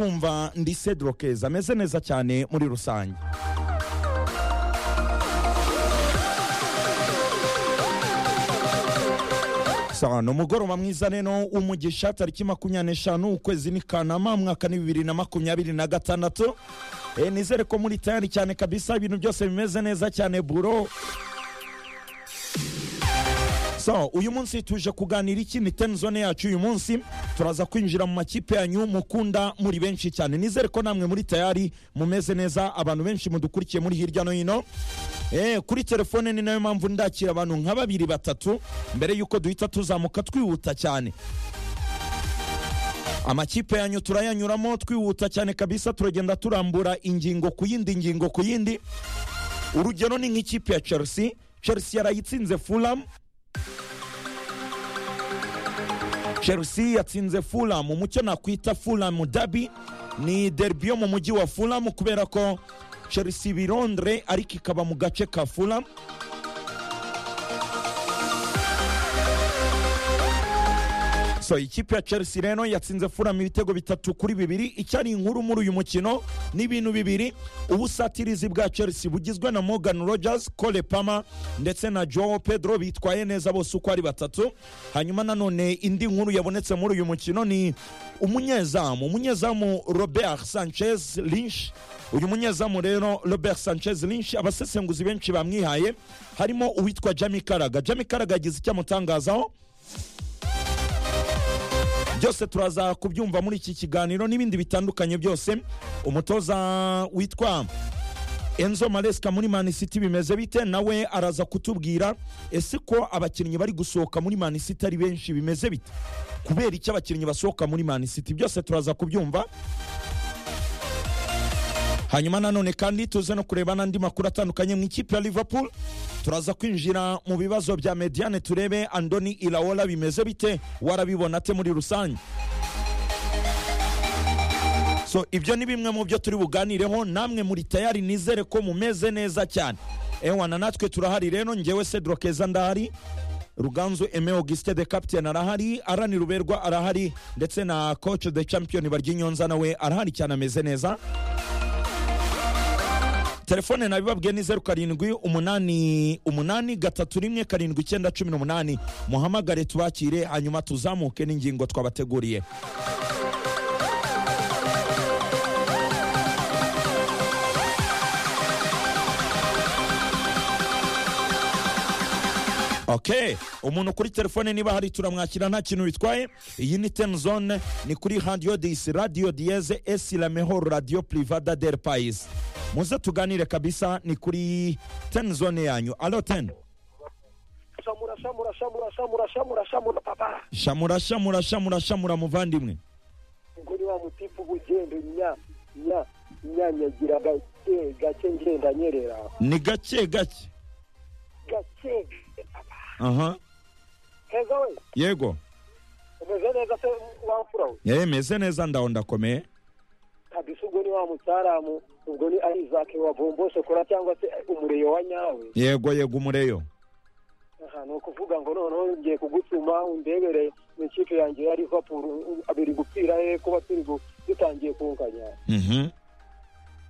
kumva ndi cedro keza ameze neza cyane muri rusange Sawa, ni umugoroba mwiza rero umugisha tariki makumyabiri n'eshanu ukwezi ni kanama mwaka ni bibiri na makumyabiri na gatandatu Eh, nizere ko muri tayari cyane kabisa ibintu byose bimeze neza cyane buro so uyu munsi tuje kuganira iki ni ten zone yacu uyu munsi turaza kwinjira mu makipe yanyu mukunda muri benshi cyane nizere ko namwe muri tayari mumeze neza abantu benshi mudukurikiye muri hirya no hino Eh, kuri telefone ni nayo mpamvu ndakira abantu nka babiri batatu mbere y'uko duhita tuzamuka twihuta cyane amakipe yanyu turayanyuramo twihuta cyane kabisa turagenda turambura ingingo ku yindi ngingo ku yindi urugero ni nk'ikipe ya chelsea chelsea yarayitsinze fulham chelsea yatsinze fulham mucyo nakwita fulham dabi ni derbi yo mu mujyi wa fulham kubera ko chelsea iba i londres ariko ikaba mu gace ka fulham so ikipe ya chelsea rero yatsinze fulham ibitego bitatu kuri bibiri icyari inkuru muri uyu mukino ni ibintu bibiri ubusatirizi bwa chelsea bugizwe na morgan rogers cole pama ndetse na joao pedro bitwaye neza bose uko ari batatu hanyuma nanone indi nkuru yabonetse muri uyu mukino ni umunyezamu umunyezamu robert sanchez lynch uyu munyezamu rero robert sanchez lynch abasesenguzi benshi bamwihaye harimo uwitwa jami karaga jami karaga yagize icyo amutangazaho byose turaza kubyumva muri iki kiganiro n'ibindi bitandukanye byose umutoza witwa enzo maresika muri mani siti bimeze bite nawe araza kutubwira ese ko abakinnyi bari gusohoka muri mani siti ari benshi bimeze bite kubera icyo abakinnyi basohoka muri mani siti byose turaza kubyumva hanyuma nanone kandi tuze no kureba n'andi makuru atandukanye mu ikipe ya liverpool turaza kwinjira mu bibazo bya mediane turebe andoni irawola bimeze bite warabibona ate muri rusange so ibyo ni bimwe mu byo turi buganireho namwe muri tayari nizere ko mumeze neza cyane ewa na natwe turahari rero ngewe cedro keza ndahari ruganzu eme auguste de capitaine arahari arani ruberwa arahari ndetse na coach de champion baryinyonza nawe arahari cyane ameze neza telefone nabibabwiye ni zeru karindwi umunani umunani gatatu rimwe karindwi icyenda cumi n'umunani muhamagare tubakire hanyuma tuzamuke n'ingingo twabateguriye ok umuntu kuri telefone niba hari turamwakira nta kintu bitwaye iyi ni ten zone ni kuri radiyo disi radiyo diyeze esi lamehoro radiyo privada del payisi muze tuganire kabisa ni kuri ten zone yanyu alo ten shamura shamura shamura shamura shamura shamura papa shamura shamura shamura shamura muvandimwe ngo ni wa mutipu uba ugenda nya nya nyanyagira gake gake ngenda nyerera ni gake gake gake papa aha heza we yego umeze neza se wa mfura we yewe meze neza ndaho ndakomeye kabisa ubwo ni wa mucyaramu ubwo ni arizake wa bomboshokora cyangwa se umureyo wa nyawe yego yego umureyo aha ni ukuvuga ngo noneho ngiye kugutuma undebere mu ikipe yanjye ya liverpool abiri gupfira he kuba turi gu- dutangiye kunganya Mhm.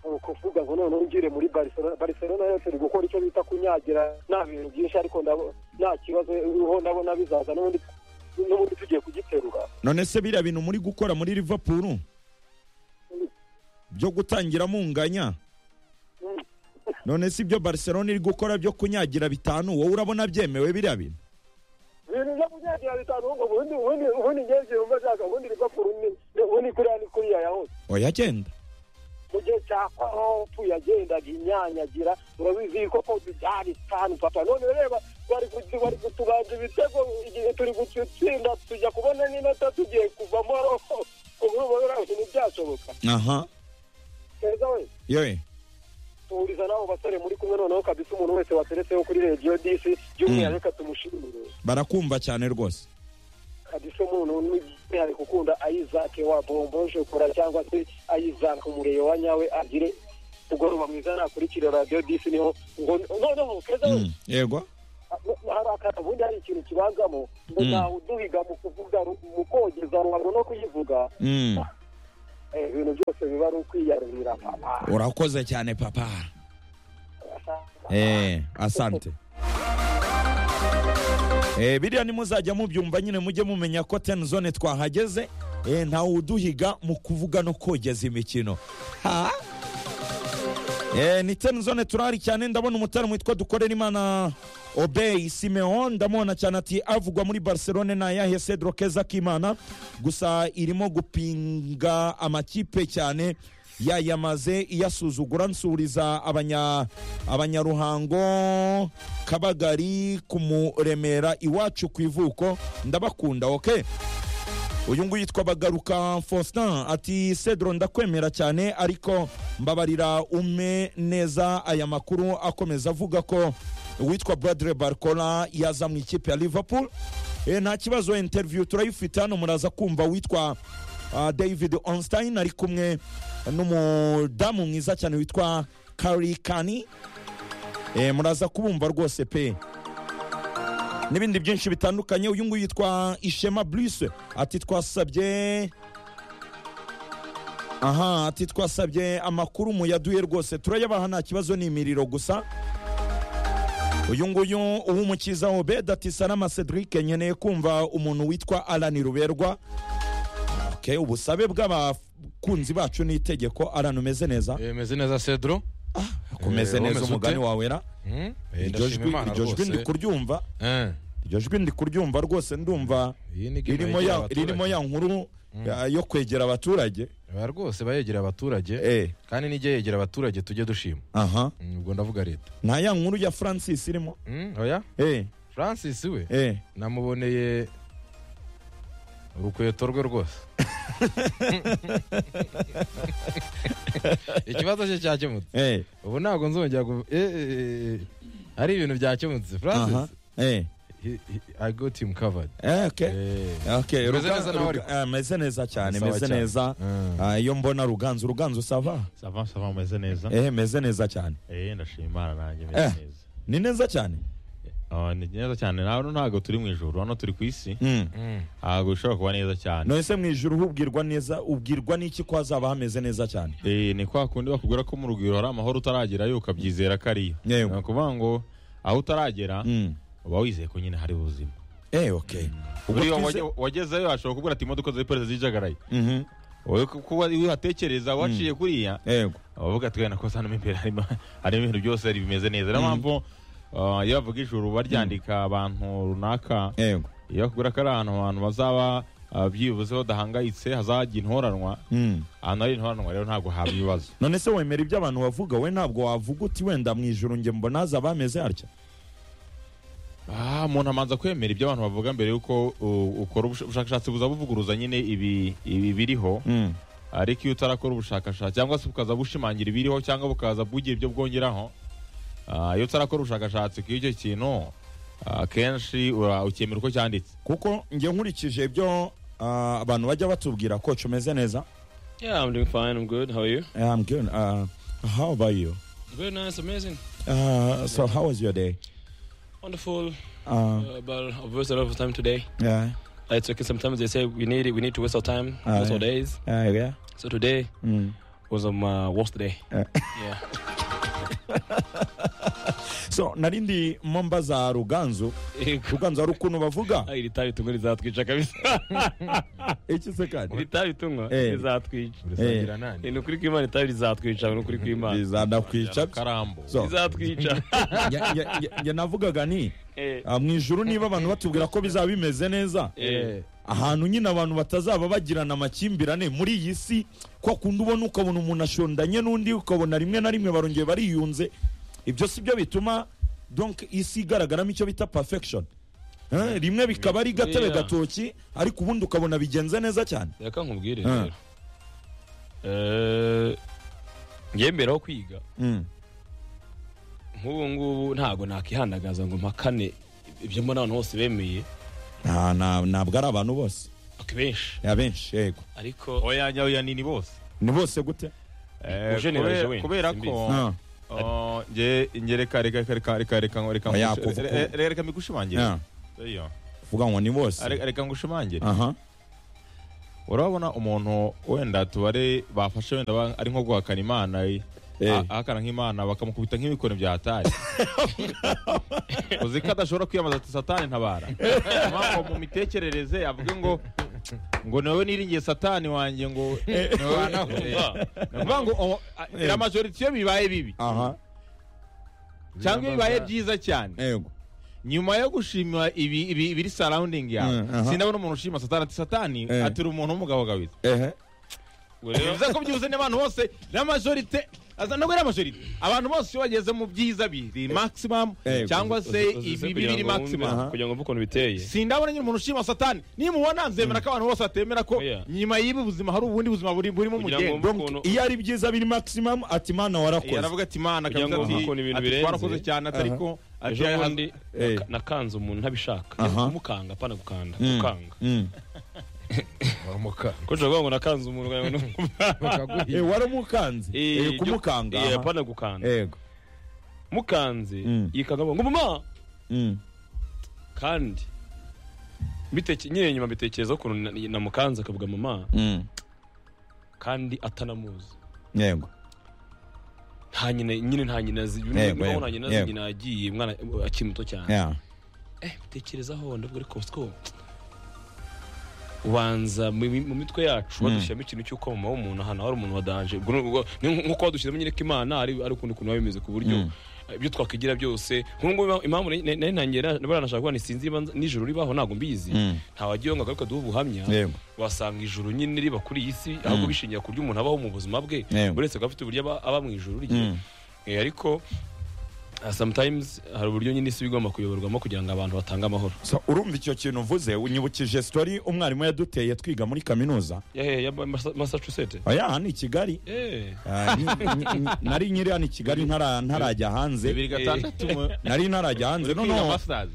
ni ukuvuga ngo noneho ngire muri barcelona barcelona yo turi gukora icyo bita kunyagira nta bintu byinshi ariko ndabo- nta kibazo uriho ndabona bizaza n'ubundi n'ubundi tugiye kugiterura none se biriya bintu muri gukora muri liverpool byo gutangira munganya none se ibyo barcelona iri gukora byo kunyagira bitanu wowe urabona byemewe biriya bintu ibintu byo kunyagira bitanu ahubwo ubundi ubundi ubundi ngewe igihe wumva nshaka ubundi liverpool ni- ubundi kuriya ni kuriya yahose oya genda mu gihe cya kopu yagendaga inyanyagira urabizi ko kopu byari sitani papa none reba bari ku- bari kutubanja ibitego igihe turi gutsinda tujya kubona n'inota tugiye kuvamo ubu rero ibintu byashoboka aha keza we yewe tuhuriza n'abo basore muri kumwe noneho kabisa umuntu wese wateretseho kuri radiyo disi by'umwihariko tumushimire barakumva cyane rwose kabisa umuntu n'umwihariko ukunda ayizake wa bomboshokora cyangwa se ayizake umureyo wa nyawe agire mugoroba mwiza nakurikira radiyo disi niho ngo noneho keza we Mm, yego hari aka- ubundi hari ikintu kibazamo ngo Mm. ntawe uduhiga mu kuvuga ru- mu kogeza ruhago no kuyivuga Mm, eh, ibintu byose biba ari ukwiyarurira papa urakoze cyane papa eh, asante Eh, biriya nimuzajya mubyumva nyine mujye mumenya ko ten zone twahageze eh, ntawe uduhiga mu kuvuga no kogeza imikino ha Eh, ni ten zone turahari cyane ndabona umutara witwa dukorera imana obey simeon ndamubona cyane ati avugwa muri barcelone na yahe cedro keza k'imana gusa irimo gupinga amakipe cyane yayamaze iyasuzugura nsuriza abanya abanyaruhango kabagari kumuremera iwacu ku ivuko ndabakunda okay uyu nguyu yitwa bagaruka faustin ati cedro ndakwemera cyane ariko mbabarira ume neza aya makuru akomeza avuga ko uwitwa bradre barcola yaza mu ikipe ya liverpool e, nta kibazo interview turayifite hano muraza kumva witwa uh, david onstein ari kumwe n'umudamu mwiza cyane witwa kari kani e, muraza kubumva rwose pe n'ibindi byinshi bitandukanye uyu nguyu yitwa ishema bruce ati twasabye aha ati twasabye amakuru muyaduye rwose turayabaha nta kibazo ni imiriro gusa uyu nguyu uw'umukiza obed ati salama cedric nkeneye kumva umuntu witwa alani ruberwa okay, ubusabe bw'abakunzi bacu ni itegeko alani umeze neza Eh, meze neza cedro umeze Eh, neza umeze umugani ute? wawera Mm, eh, iryo ndashima jwi Imana iryo jwi ndi rwose. kuryumva Eh, iryo jwi ndi kuryumva rwose ndumva iyi ni game ririmo yegera ya, abaturage. ririmo ya nkuru ya- yo kwegera abaturage Ba rwose bayegera abaturage eh kandi nijya yegera abaturage tujye dushima aha Mm, ubwo ndavuga leta nta ya nkuru ya francis irimo Mm, oya eh francis we eh namuboneye urukweto rwe rwose ikibazo cye cyakemutse eh ubu ntabwo nzongera gu- eh, eh, eh, hari ibintu byakemutse aha francis eh he- he- i got him covered eh okay Eh, Okay, Meze Ruga- neza nawe Ruga- ah, meze neza cyane Sawa meze cyane. neza Mm. Ah, iyo mbona ruganzu ruganzu sava sava sava meze neza eh meze neza cyane eh ndashima imana nanjye Eh. meze neza ni neza cyane Ah, ni neza cyane hano ntabwo turi mu ijoro hano turi ku isi Mm. mm. ntabwo bishobora kuba neza cyane none se mu ijoro ubwirwa neza ubwirwa n'iki ko hazaba hameze neza cyane Eh, ni kwa kundi bakubwira ko mu rugwiro hari amahoro utaragerayo ukabyizera ko ariyo Yego. ni ukuvuga ngo aho utaragera Mm. uba wizeye ko nyine hari ubuzima eh okay Ubwo buriya twize- wage- wagezeyo ashobora kubwira ati imodoka zari perezida zijagaraye Mhm. wowe ku- kuba wihatekereza waciye kuriya yego abavuga ati wenda ko hano mo imbere harimo harimo ibintu byose bimeze neza niyo mpamvu ah, iyo bavuga ijuru baryandika abantu runaka yego iyo bakubwira ko ari ahantu abantu bazaba ah, byibuze badahangayitse hazagira intoranwa Mm. ahantu hari intoranwa rero ntabwo haba ibibazo none se wemera ibyo abantu bavuga we ntabwo wavuga uti wenda mu ijoro njye mbona hazaba hameze hatya Ah, umuntu amanza kwemera ibyo abantu bavuga mbere y'uko uh, ukora ubush- ubushakashatsi buza buvuguruza nyine ibi ibi biriho Mm. ariko iyo utarakora ubushakashatsi cyangwa se bukaza bushimangira ibiriho cyangwa bukaza bugira ibyo bwongeraho ah, iyo utarakora ubushakashatsi ku icyo kintu ah, akenshi ura- ukemera uko cyanditse kuko njye nkurikije ibyo ah, abantu bajya batubwira koco umeze neza Yeah, I'm doing fine. I'm good. How are you? Eh, I'm good. Uh, how about you? Good, nice, amazing, Uh, so how was your day? wonderful. Uh, Uh, but I've wasted a lot of time today. yeah, Uh, It's okay. Sometimes they say we need it. We need to waste our time, Ah, waste yeah. our days. uh, yeah. So today Mm. was my worst day. Eh. yeah. So narindi momba za Ruganzu, Ruganzu hari ukuntu bavuga Ah, iri tabi tunywa rizatwica kabisa iki se kandi iri tabi tunywa Eh. rizatwica urasangira nani ni ukuri kw'imana itabi rizatwica ni ukuri kw'imana bizanakwica. karambo So rizatwica njye- njye- njye- njye navugaga ni Eh, ah, mu ijuru niba abantu batubwira ko bizaba bimeze neza eh. ahantu nyine abantu batazaba bagirana amakimbirane muri iyi si kwa kundi ubona ukabona umuntu ashondanye n'undi ukabona rimwe na rimwe barongeye bariyunze ibyo si byo bituma donc isi igaragaramo icyo bita perfection Eh, rimwe bikaba ari gatebe Yeah. gatoki ariko ubundi ukabona bigenze neza cyane reka nkubwire Ah. rero Eh, yemeraho kwiga Mm. nk'ubu ngubu ntabwo nakihandagaza ngo mpakane ibyo mbona abantu bose bemeye Nta- nta- ntabwo ari abantu bose ok benshi abenshi yego ariko oyanjya oyanini bose ni bose gute Eh, Ugeneranije kubera- wenda, kubera simbizi. ko Ah, ah, nge nge reka reka reka reka reka reka ngo- reka Oya, ngush- kuva- re- kuva. re- reka migushimangire ah, Iyo. uvuga ngo ni bose Are- reka ngushimangire aha urabona umuntu wenda tubare bafashe wenda ba- ari nko guhakana imana eh, Eh. ah- ahakana nk'imana bakamukubita nk'ibikoni bya hatari uzi ko adashobora kwiyambaza ati satani ntabara mpamvu mu mitekerereze avuge ngo ngo ni wowe niringiye satani wanjye ngo ni wowe Eh, ni ukuvuga ngo oh, ah, la majorite iyo bibaye bibi aha cyangwa iyo bibaye byiza cyane yego nyuma yo gushima ibi- ibi- ibiri surrounding Mm, aha. yawe sindabona umuntu ushima satani ati satani Eh. atiri umuntu w'umugabo gawiza ehe bivuze ko byibuze n'abantu bose na majorite aza nabwo ari amajorite abantu bose iyo bageze mu byiza biri maximum Eh, cyangwa se ibi biri maximum aha. kugira ngo mve ukuntu biteye sindabona nyine umuntu ushima satani nimubona nzemera ko abantu bose batemera ko Oya. nyuma y'ibi buzima hari ubundi buzima buri- burimo Kugira umugenda ngo- Donc, Ukuntu- iyo ari byiza biri maximum ati mana Eh, warakoze aravuga ati imana Kugira akavuga ngo ati ukuntu ibintu ati, birenze. twarakoze cyane atariko ejo ati, bundi Eh. naka- nakanze umuntu ntabishaka Aha. kumukanga apana gukanda Mm. gukanga Mm. Waramuka. ko ushobora kuvuga ngo nakanze umuntu nkagira ngo ni- Eh, Bakaguhiga. waramukanze Eh, Eh, ibyo- kumukanga Eh, aha. apana gukanda yego mukanze Mm. yikanga avuga ngo mama Mm. kandi mbiteke- nyine nyuma mbitekereza ukuntu na- namukanze akavuga mama Mm. kandi atanamuzi yego nta nyina nyine nta nyina azi Yego, niba yego, nta nyina yego. azi nyina yagiye umwana akiri muto cyane Yeah. eh bitekerezaho ndavuga ariko siko ubanza mu mi- mu mitwe yacu badushyiramo ikintu cy'uko mama w'umuntu ahantu hari umuntu wadanje Ubwo ni- ubwo ni nk'uko badushyiramo nyine ko imana ari ari ukundi kuntu biba bimeze ku buryo eh, ibyo twakwigira byose nk'ubu ngubu impamvu nari- nari ntangiye na- baranashaka kuvuga nti sinzi niba nza- nijoro ribaho ntabwo mbizi Mm. ntawagiye ngo agaruke aduhe ubuhamya Yego. wasanga ijuru nyine riba kuri iyi si ahubwo bishingiye ku buryo umuntu abaho mu buzima bwe Yego. buri wese akaba afite uburyo aba- aba mu ijuru rye Mm. Eh, ariko ah, sometimes hari uburyo nyine isi igomba kuyoborwamo kugira ngo abantu batange amahoro So, urumva icyo kintu uvuze unyibukije story umwarimu yaduteye twiga muri kaminuza yahe ya Massa- massachusetts oya hano i kigali Eh, Ah, nyi- nyi- nari nyiri hano i kigali ntara- ntarajya hanze bibiri gatandatu mu- nari ntarajya hanze uri kwiga noneho masters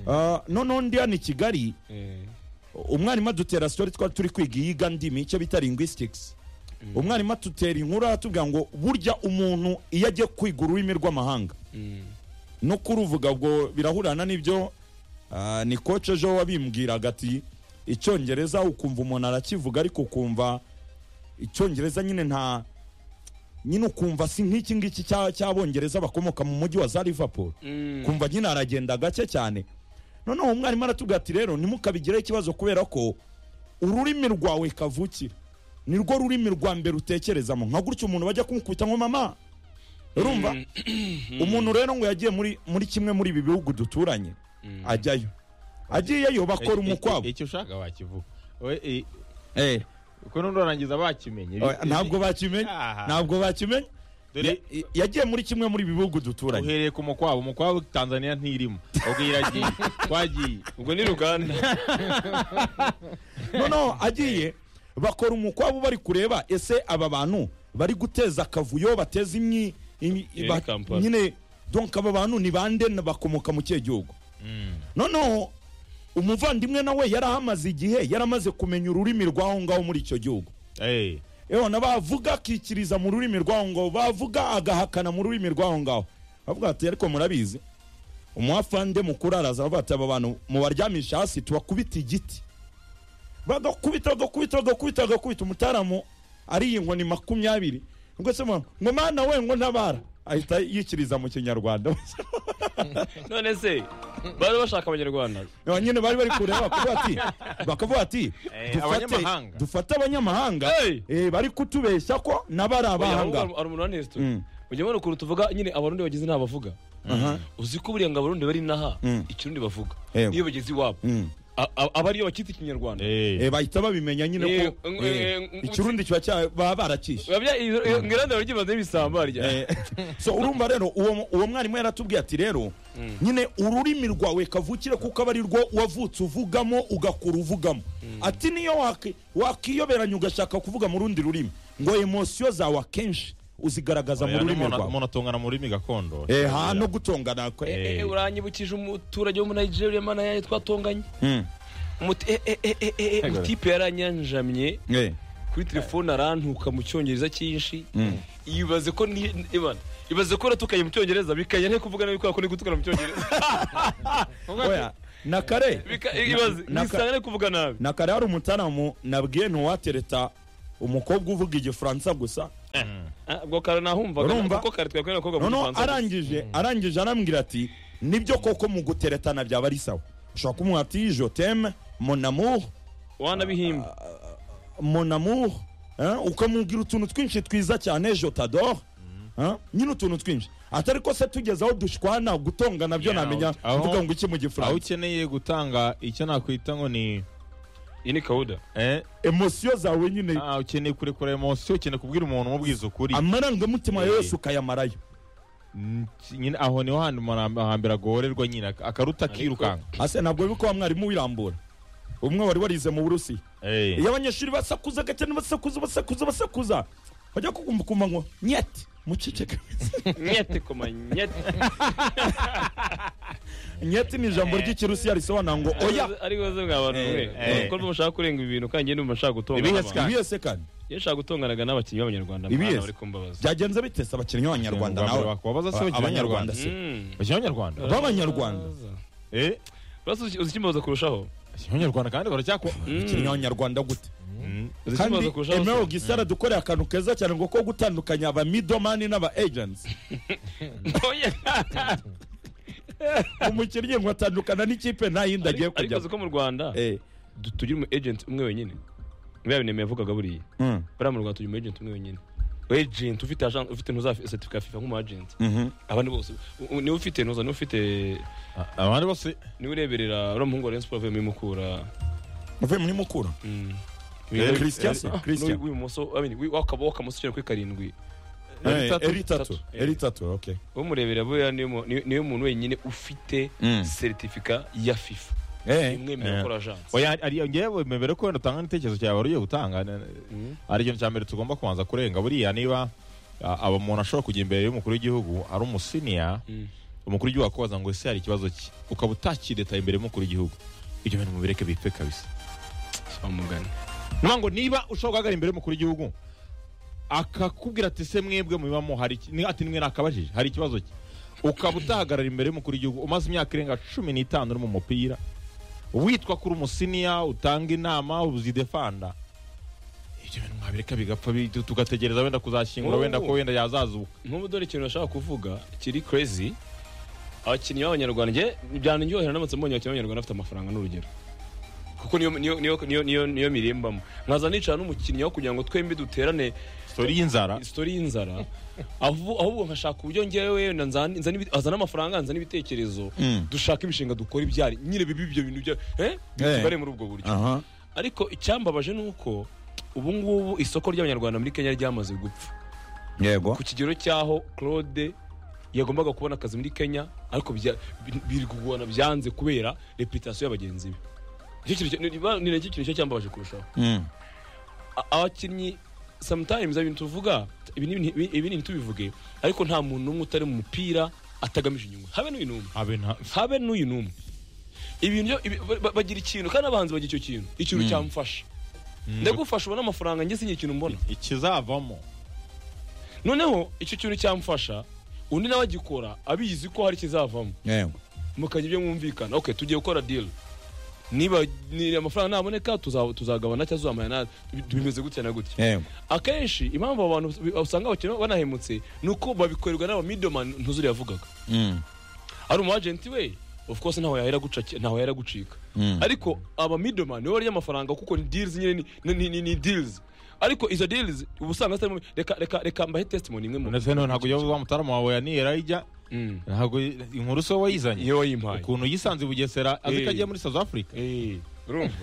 ah, noneho ndi hano i kigali eh, umwarimu adutera story twari turi kwiga iyiga ndimi icyo bita linguistics umwarimu atutera inkuru atubwira ngo burya umuntu iyo agiye kwiga ururimi rw'amahanga mm, no kuruvuga ubwo birahurana n'ibyo ah, ni koce ejo wabimbwiraga ati icyongereza ukumva umuntu arakivuga ariko ukumva icyongereza nyine nta nyine ukumva si nk'iki ngiki cya- cy'abongereza bakomoka mu mujyi wa za liverpool mm, kumva nyine aragenda gake cyane noneho umwarimu aratubwira ati rero ntimukabigireho ikibazo kubera ko ururimi rwawe kavukira ni rwo rurimi rwa mbere utekerezamo nka gutya umuntu bajya kumukubita ngo mama urumva umuntu rero ngo yagiye muri muri kimwe muri ibi bihugu duturanye mm. ajyayo agiyeyo bakora Eh, eh, umukwabo icyo ushaka wakivuga We, eh, Eh, kuko n'urangiza bakimenye oya, ntabwo bakimenya Ah. ntabwo bakimenya Dore- Ya- yagiye muri kimwe muri ibi bihugu duturanye uhereye ku mukwabo umukwabo tanzania ntirimo ubwo iragiye twagiye ubwo ni ruganda noneho agiye bakora umukwabo bari kureba ese aba bantu bari guteza akavuyo bateza imyi imyi- Iyo ni ba- Kampala. nyine donka aba bantu ni bande na- bakomoka mu kihe gihugu noneho umuvandimwe nawe yari ahamaze igihe yari amaze kumenya ururimi rw'aho ngaho muri icyo gihugu Eh, ebona bavuga akikiriza mu rurimi rw'aho ngaho bavuga agahakana mu rurimi rw'aho ngaho bavuga ati ariko murabizi umuhafande mukuru araza aravuga ati aba bantu mubaryamisha hasi tubakubita igiti bagakubita bagakubita bagakubita bagakubita umutaramu ari inkoni makumyabiri ngo se mwa- ngo mana we ngo ntabara ahita yikiriza mu kinyarwanda none se bari bashaka abanyarwanda Aba nyine bari bari kureba bakavuga ati bakavuga ati Eh, dufate- abanyamahanga. dufate abanyamahanga Hey! eh, bari kutubeshya ko n'abari Oya, abahanga ahubwo hari umuntu wa nesito Mm. ujya ubona ukuntu tuvuga nyine abarundi bagize nta bavuga Aha. uzi ko buriya ngo abarundi bari inaha Mm. ikirundi bavuga Yego. iyo bageze iwabo Mm. A- a- aba ariyo bakita ikinyarwanda eh, Eh, bahita babimenya nyine ko Eh, eh, ng- eh, ng- ikirundi kiba cya- baba baracyishe Biba bya- iyo- iyo- ngirante baragibanzaho ibisamba rya Eh, so urumva rero uwo uwo mwarimu yaratubwiye ati rero nyine ururimi rwawe kavukire kuko aba ari rwo wavutse uvugamo ugakura uvugamo ati niyo waki- wakiyoberanya ugashaka kuvuga mu rundi rurimi ngo emosiyo zawe akenshi uzigaragaza mu oya, rurimi n'umuntu- rwawe umuntu atungana mu rurimi gakondo Eh, ha no gutongana kwe Eh. Eh, eh, uranyibukije umuturage wo muri nigeria mana yayo twatonganye Mm. Umuti- eh, eh, eh, eh, eh, umutipe yaranyanjamye Eh. kuri telefone arantuka mu cyongereza cyinshi ibaze ko ni- Ivan, ibaze ko natukanye mu cyongereza bikanya nte kuvuga nabi kubera ko ni gutukana mu cyongereza Oya, na kare Bika- ibaze na- nisanga ari kuvuga nabi na kare hari umutaramu nabwiye ntuwatereta umukobwa uvuga igifaransa gusa Ah, ubwo kare nahumvaga Urumva? kuko kare twakwereka ko gavuga noneho igifaransa arangije arangije arambwira ati nibyo koko mu guteretana byaba ari sawa ushobora kumuha ati je t'aime, mon amour wanabihimba mon amour hein, ukamubwira utuntu twinshi twiza cyane je t'adore hein, nyine utuntu twinshi atari ko se tugeze aho dushwana gutongana byo Yeah, namenya aho- kuvuga ngo iki mu aho gifaransa ukeneye gutanga icyo nakwita ngo ni iyi ni kawuda eh, emosiyo zawe nyine ah, ukeneye kurekura emosiyo ukeneye kubwira umuntu umubwiza ukuri amarangamutima Yeah. yose ukayamarayo Mm, nyine aho niho hantu umuntu hambere agorerwa nyine ak- akaruta akirukanka ase ntabwo biko wa mwarimu wirambura umwe wari warize mu burusiya iyo abanyeshuri basakuza gakene basakuza basakuza basakuza bajya kukumva kumva ngo nyete muceceke nyete koma nyete nyete ni ijambo ry'ikirusiya risobanura ngo oya ari ibibazo mwa bantu mwe eh. ko mushaka kurenga ibintu kandi njye ndumva nshaka Ibihe gutongana ska- ibiyese kandi iyo nshaka gutonganaga n'abakinnyi b'abanyarwanda Ibihe mwana ska- bari kumbabaza byagenze bite se abakinnyi b'abanyarwanda nawe bakubabaza se bakina abanyarwanda se Mm. bakina abanyarwanda b'abanyarwanda eh Basi uzi uzi ikimbaza kurushaho bakina abanyarwanda kandi baracyakwa abakinnyi b'abanyarwanda gute Mm. Uzi ikimbaza kandi kurushaho se? emero gisara dukoreye akantu keza cyane ngo ko gutandukanya aba midomani n'aba agents Oya. umukinnyi ngo atandukana n'ikipe nta yindi agiye ariko ariko uzi kujyamo ko mu rwanda Eh, du- tugira umu agent umwe wenyine buriya bintu yavugaga buriya mm, buriya mu rwanda tugira umu agent umwe wenyine agent ufite agent ufite ntuza certificat ya FIFA nk'umu agent mhm. abandi bose u- u- niwe ufite ntuza niwe ufite A- abandi bose niwe ureberera uriya muhungu wa Rayon Sports avuye muri Mukura uvuye muri mukura Mm. Eh, Christian se? Ah, Christian. n'uwi- w'ibumoso I mean, wi- w'akaba- w'akamoso ugera kuri karindwi Eh, Eritatu. eritatu Tatu. eritatu okay umurebera buriya niwe mu- ni- niwe muntu wenyine ufite Mm. certificat ya FIFA Eh, imwemerera Eh. gukora agence oya ari- ari- ngewe mwemere ko wenda utanga n'igitekerezo cyawe wari ugiye gutanga ne- Mm. ari ikintu cya mbere tugomba kubanza kurenga buriya niba a- aba umuntu ashobora kujya imbere y'umukuru w'igihugu ari umusiniya Mm. umukuru w'igihugu akubaza ngo ese hari ikibazo ki ukaba utakiretaye imbere y'umukuru w'igihugu ibyo bintu mubireke bipfe kabisa umugani niyo ngo niba ushobora guhagarara imbere y'umukuru w'igihugu akakubwira ati se mwebwe mubibamo hari iki- ni- ati nimwe nakabajije hari ikibazo ki ukaba utahagarara imbere y'umukuru w'igihugu umaze imyaka irenga cumi n'itanu uri mu mupira witwa kuri umusiniya utanga inama uzidefanda ibyo bintu mwabireka bigapfa bi- tu- tugategereza wenda kuzashyingura Oh. wenda ko wenda yazazuka nk'ubu dore ikintu nashaka kuvuga kiri crazy abakinnyi b'abanyarwanda njye byanaryohera ndamutse mbonye abakinnyi b'abanyarwanda bafite amafaranga n'urugero kuko niyo niyo niyo niyo niyo, niyo mirimbamo nkaza nicara n'umukinnyi aho kugira ngo twembi duterane sori y'inzara isitori y'inzara avu- ahubwo nkashaka uburyo ngewe wenda nzana nzana ibi- azana amafaranga nzana ibitekerezo dushaka imishinga dukora ibyari nyine bibi ibyo bintu bya eh bitugare muri ubwo buryo aha ariko icyambabaje ni uko ubu ngubu isoko ry'abanyarwanda muri kenya ryamaze gupfa yego ku kigero cy'aho claude yagombaga kubona akazi muri kenya ariko bya- bi- biri kugorana byanze kubera reputasiyo y'abagenzi be Nicyo kintu cya- ni- ni- ni nacyo kintu cyo cyambabaje kurushaho Mm. A- abakinnyi sometimes ibintu tuvuga ibi ni- ibi- ibi ni tubivuge ariko nta muntu n'umwe utari mu mupira atagamije inyungu habe n'uyu n'umwe abe nta habe n'uyu n'umwe ibintu byo- ibi- ba- ba- bagira ikintu kandi abahanzi bagira icyo kintu ikintu cyamfasha ndagufasha ubona amafaranga njye sinye ikintu mbona ikizavamo noneho icyo kintu cyamfasha undi nawe agikora abizi ko hari ikizavamo yego mukajya ibyo mwumvikana okay tugiye gukora deal niba ni amafaranga naboneka tuza- tuzagabana cyangwa tuzamaya na bimeze gutya na gutya yego akenshi impamvu abo bantu usanga abakene banahemutse ni uko babikorerwa n'aba middleman ntuzuri yavugaga Mm. ari umu agent we of course ntaho yahera guca- ntaho yahera gucika Mm. ariko aba middleman niwe warya amafaranga kuko ni deals nyine ni- ni- ni- ni- ni deals ariko izo deals uba usanga zitarimo- reka reka reka mbahe testimony imwe mu ndetse noneho ntabwo ujya wa mutaramu wawe yaniyera ijya Mm. ntabwo inkuru so wayizanye iyo wayimpaye ukuntu yisanze i bugesera azi ko Eh. agiye muri south africa Eh, urumva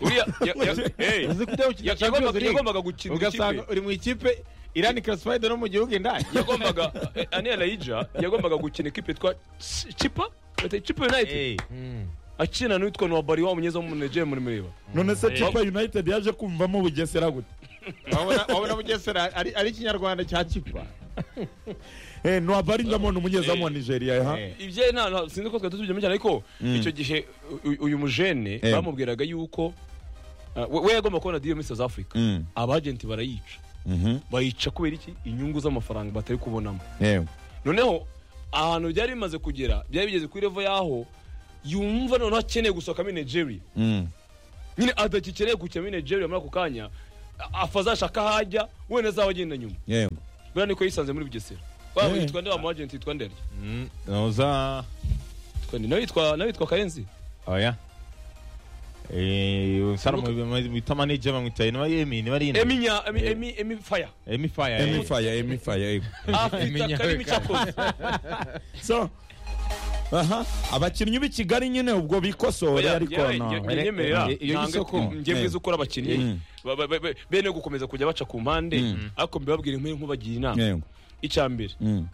uriya ya- ya- eh, azi ko ujya ya- gukina Champions yagombaga League. yagombaga gukina ugasanga ikipe uri mu ikipe irani classified no mu gihugu indani yagombaga eh, Aniel Laija yagombaga gukina ikipe yitwa Ch- Chipa Bata- Chipa United Eh, akina n'uwitwa Nwabari wa munyeza wo mu Nigeria muri mureba none se tipa united yaje kumvamo bugesera gute wabona wabona bugesera ari ari ikinyarwanda cya kipa Eh, ntwabari ndamubona umunyezamu wa nigeria ha Eh. ibye nta nta- sinzi ko twari tubyumva cyane ariko icyo gihe u- uyu mujene Eh. bamubwiraga yuko uh, we we yagomba kubona deal muri South Africa Mm. abagenti barayica Mhm. bayica kubera iki inyungu z'amafaranga batari kubonamo yego noneho ahantu byari bimaze kugera byari bigeze kuri revo y'aho yumva noneho akeneye gusohokamo nigeria Mm. nyine adagikeneye gukina muri nigeria muri ako kanya a- afa azashaka aho ajya wenda azaba agenda nyuma yego buriya niko yisanze muri bugesera waba Eh. yitwa nde wa mu agenti yitwa nde arya Mm, noza Yitwa nde? nawe yitwa nawe yitwa karenzi oya Eh, sara mwita manager bamwita inuma yemi niba ari ino emi nya emi emi emi faya emi fire eh. emifaya emifaya yego afite Emi Nyabikare. akarimi cyakoze so aha abakinnyi b'i kigali nyine ubwo bikosore Oya, ariko yewe, na- nge- ngenyemerera Eh, iyo ntabwo y'isoko. njye mwiza ukora abakinnyi Mm. ba- ba- ba- bene gukomeza kujya baca ku mpande Mm. ariko mbibabwire nk'iyo nkubagira inama yego icya mbere Mm.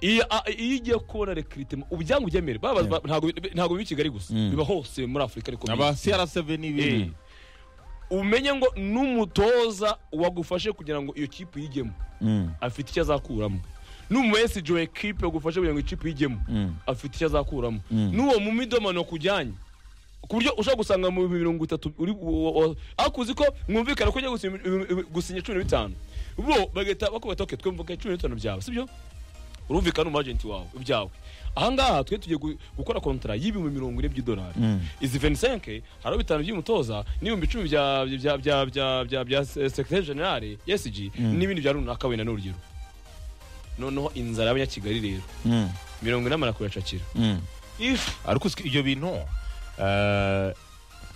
iyo a- iyo ugiye kubona rekiritema ubyangu ugemere baba- ba- ntabwo ntabwo biba i kigali gusa Mm. biba hose muri afurika ariko aba cr7 Eh. n'ibindi umenye ngo n'umutoza wagufashe kugira ngo iyo kipe uyijyemo Mm. afite icyo azakuramo n'umuyesiji wa ekipe wagufashe kugira ngo ikipe uyijyemo Mm. afite icyo azakuramo Mm. n'uwo mu midomano kujyanye ku buryo ushobora gusanga mu bihumbi mirongo itatu uri wo- wo- ariko uzi ko mwumvikana ko ujya gusinya ibi- ibi- gusinya cumi na bitanu bo bagahita bakubita oke twumvuka cumi na bitanu byawe sibyo urumvikana umwajenti wawe ibyawe ahangaha twe tugiye gu- gukora kontara y'ibihumbi mirongo ine by'idolari Mm. izi 25 hariho bitanu by'umutoza n'ibihumbi icumi bya bya bya bya bya bya secretary general ESG Mm. n'ibindi bya runaka wenda n'urugero noneho inzara y'abanyakigali rero Mm. mirongo inama kuracakira Mm. if ariko usika- ibyo bintu eh,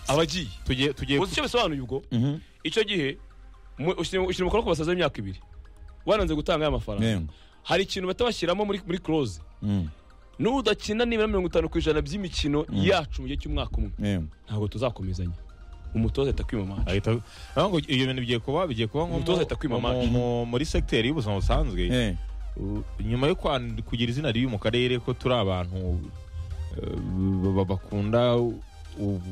abagiye tugiye tugiye uzi icyo bisobanuye ubwo Mhm. icyo gihe mu- ushyira ushyira umukono ku basaza b'imyaka ibiri wananze gutanga aya mafaranga yego hari ikintu bahita bashyiramo muri muri close Mm. n'udakina nibura mirongo itanu ku ijana by'imikino Mm. yacu mu gihe cy'umwaka umwe yego ntabwo tuzakomezanya umutoza ahita kwimamaza ahita aho ngo ibyo bintu bigiye kuba bigiye kuba nko mu- Umutoza ahita kwima mu- amaso. mu- muri segiteri y'ubuzima busanzwe Eh. u- nyuma yo kwan- kugira izina ribi mu karere ko turi abantu eh, ba- bakunda u-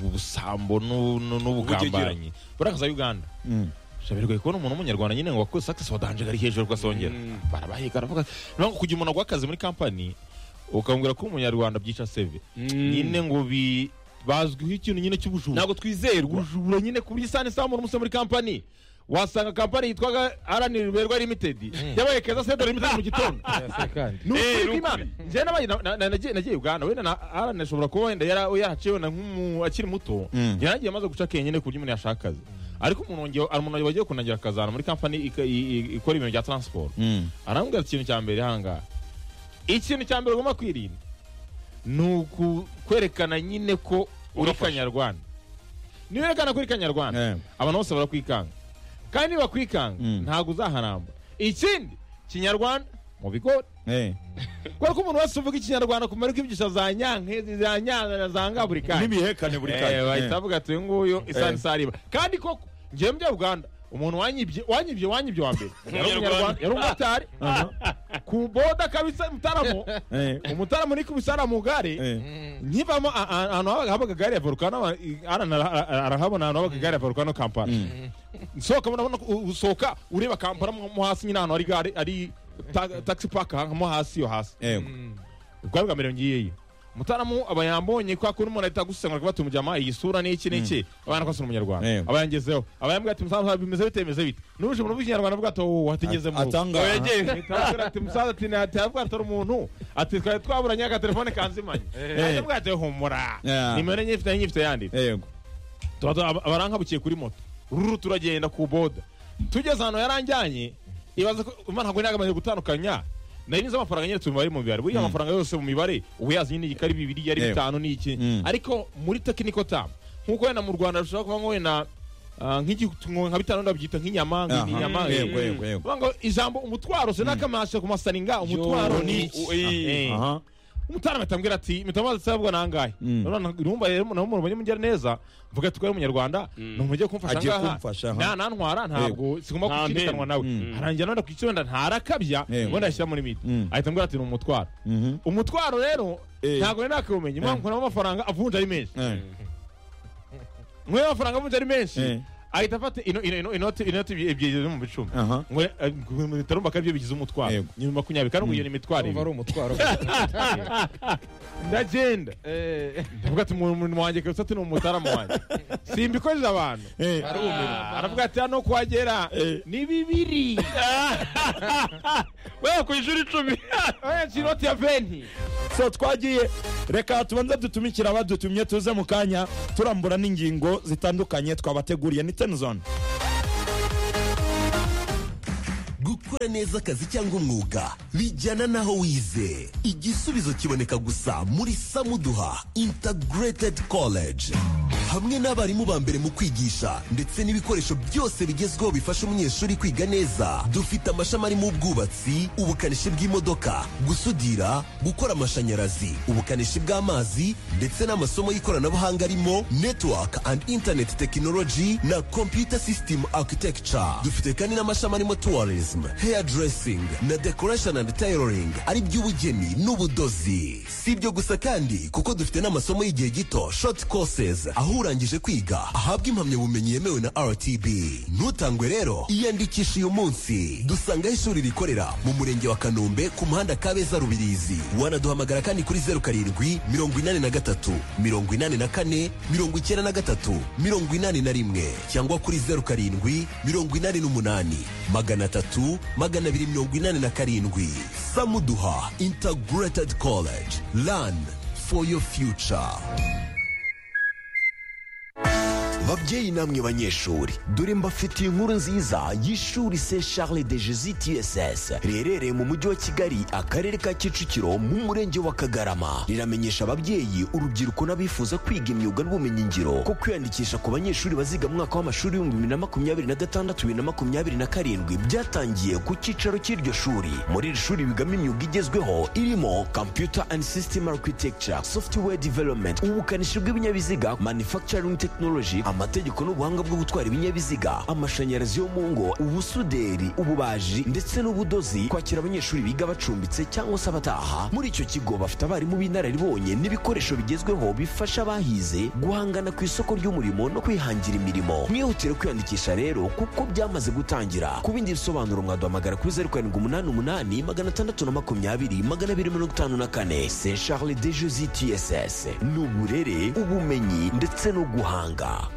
ubusambo n'u- n'u- n'ubugambanyi buriya nka za uganda Mm. bigoye kubona umuntu w'umunyarwanda nyine ngo wakoze sakisi wadanje ari hejuru rwasongera Mm. barabahiga baravuga niyo kugira umuntu agwa akazi muri kampani ukambwira ko umunyarwanda byica seve nyine ngo bi bazwiho ikintu nyine cy'ubujura ntabwo twizerwa ubujura nyine ku buryo isana isambura umusore muri kampani wasanga kampani yitwaga arani riberwa limitedi yabaye keza sedari limitedi mu gitondo kandi ni Eh, ukuri ni kw'Imana. Njyewe nabaye- na- na- na- nagiye nagiye uganda wenda na arani ashobora kuba wenda yara- yaraciwe na nk'umu akiri muto Mm. njyewe nagiye maze guca akenge nyine ku buryo umuntu yashaka akazi ariko umuntu wongeye- hari umuntu wagiye kunangira akazana muri kampani ika- i- i- ikora ibintu bya taransiporo Mm. arambwira ati, ikintu cya mbere hangaha ikintu cya mbere ugomba kwirinda ni ukwerekana nyine ko uri Urafashe. kanyarwanda niba werekana ko uri kanyarwanda Eh. abantu bose barakwikanga kandi nibakwikanga Mm. ntabwo uzaharamba ikindi kinyarwanda mu bigo Eh. kubera ko umuntu wese uvuga ikinyarwanda kumara ko ibyigisho za nyankezi za nyana za ngaburi kandi n'ibihekane buri kanya Eh, bahita Eh. bavuga ati uyu nguyu isani Eh. sariba kandi koko njyewe mu by'ubuganda umuntu wanyibye wanyibye wanyibye wa mbere yari umunyarwanda yari umumotari ku boda kabisa mutaramo Eh. umutaramo ni kubisara mu gare Eh. nkivamo a- a- ahantu habaga- habaga gare ya volcano aba- i- arana ara- ara- arahabona ahantu habaga gare ya volcano kampala nsohoka mbona mbona ko u- usohoka ureba kampala mo mo hasi nyine ahantu hari gare ari ta- taxi park aha mo hasi yo hasi Yego. ubwo bwa mbere ngiyeyo umutaramu aba yambonye kwa kuri umuntu ahita agusengura kuba ati umujyama iyi sura ni iki n'iki abana ko asura umunyarwanda Yego. aba yangezeho aba yambwira ati musaza bimeze bite bimeze bite n'uje mu rubuga ikinyarwanda avuga ati wowe hatageze mu Atanga- Nitawabwira ati musaza ati ntatabwa atari umuntu ati twari twaburanye agatelefone kanzimanye ajya bwa ati humura Yeah. nimero enye ifite nyifite yandi Yego. tuba tuba- aba- abarankabukiye kuri moto ruru turagenda ku boda tugeze ahantu yaranjyanye ibaza ko umva ntabwo nagamaze gutandukanya nari nizo amafaranga nyine tumubare mu mibare buriya amafaranga yose mu mibare ubu yazi nyine igikari bibiri yari Yego. bitanu n'iki Mm. ariko muri tekiniko tamu nk'uko wenda mu rwanda rushobora kuba nko wenda ah, nk'igi- nka bitanu wenda babyita nk'inyama Aha. nk'inyama Yego, yego, yego. Vuga ngo ijambo umutwaro sinakamashe ku masaringa umutwaro ni iki Eh. Aha. umutara batambwira ati mutamaze sabwa nangaye Mm. none urumva rero naho umuntu mugira neza mvuga ati ko ari umunyarwanda numva ugiye kumfasha Agiye ngaha kumfasha, aha. nta nantwara ntabwo sigomba Nta kukirukanwa nawe arangira none ku icyenda ntarakabya Yego. ubundi ashyira muri miti Mm. ahita ambwira ati ni umutwaro Mhm. umutwaro rero Eh. ntabwo nari nakiwumenye impamvu nkuramo amafaranga avunja ari menshi Eh. nkuye amafaranga avunja ari menshi Eh. ahita afata ino- ino- ino- inoti inoti ebyiri ziri mu bicumi Aha. Ngo- eh, ngo- bitarumva ko aribyo bigize umutwaro Yego. ni makumyabiri kandi ngo iyo ni imitwaro umva ari ibiri umutwaro ndagenda Eh, ndavuga ati umuntu wanjye kabisa ati ni umutaramu wanjye simbikoze abantu Eh. aravuga ati hano kuhagera ni bibiri we ku ishuri icumi Eh, inoti ya venti so twagiye reka tubanze dutumikira abadutumye tuze mu kanya turambura n'ingingo zitandukanye twabateguriye ni tenizone gukora neza akazi cyangwa umwuga bijyana n'aho wize igisubizo kiboneka gusa muri samuduha integrated college hamwe n'abarimu ba mbere mu kwigisha ndetse n'ibikoresho byose bigezweho bifasha umunyeshuri kwiga neza dufite amashami arimo ubwubatsi ubukanishi bw'imodoka gusudira gukora amashanyarazi ubukanishi bw'amazi ndetse n'amasomo y'ikoranabuhanga arimo network and internet technology na computer system architecture dufite kandi n'amashami arimo tourism hairdressing na decoration and tailoring ari by'ubugeni n'ubudozi si ibyo gusa kandi kuko dufite n'amasomo y'igihe gito short courses aho urangije kwiga ahabwa impamyabumenyi yemewe na rtb ntutangwe rero iyandikisha uyu munsi dusangaho ishuri rikorera mu murenge wa kanombe ku muhanda kabeza rubirizi wanaduhamagara kandi kuri zeru karindwi mirongo inani na gatatu mirongo inani na kane mirongo icyenda na gatatu mirongo inani na rimwe cyangwa kuri zeru karindwi mirongo inani n'umunani magana atatu magana abiri mirongo inani na karindwi samuduha integrated college learn for your future babyeyi namwe banyeshuri dore mbafitiye inkuru nziza y'ishuri se charles de jesus tss riherereye mu mujyi wa kigali akarere ka kicukiro mu murenge wa kagarama riramenyesha ababyeyi urubyiruko n'abifuza kwiga imyuga n'ubumenyingiro ko kwiyandikisha ku banyeshuri baziga mu mwaka w'amashuri w'ibihumbi bibiri na makumyabiri na gatandatu bibiri na makumyabiri na karindwi byatangiye ku cyicaro cy'iryo shuri muri iri shuri bigamo imyuga igezweho irimo computer and system architecture software development ubukanishi bw'ibinyabiziga manufacturing technology amategeko n'ubuhanga bwo gutwara ibinyabiziga amashanyarazi yo mu ngo ubusuderi ububaji ndetse n'ubudozi kwakira abanyeshuri biga bacumbitse cyangwa se abataha muri icyo kigo bafite abarimu b'inararibonye n'ibikoresho bigezweho bifasha abahize guhangana ku isoko ry'umurimo no kwihangira imirimo mwihutire kwiyandikisha rero kuko byamaze gutangira ku bindi bisobanuro mwaduhamagara kuri zeru karindwi umunani umunani magana atandatu na makumyabiri magana abiri mirongo itanu na kane se charles de jositss ni uburere ubumenyi ndetse no guhanga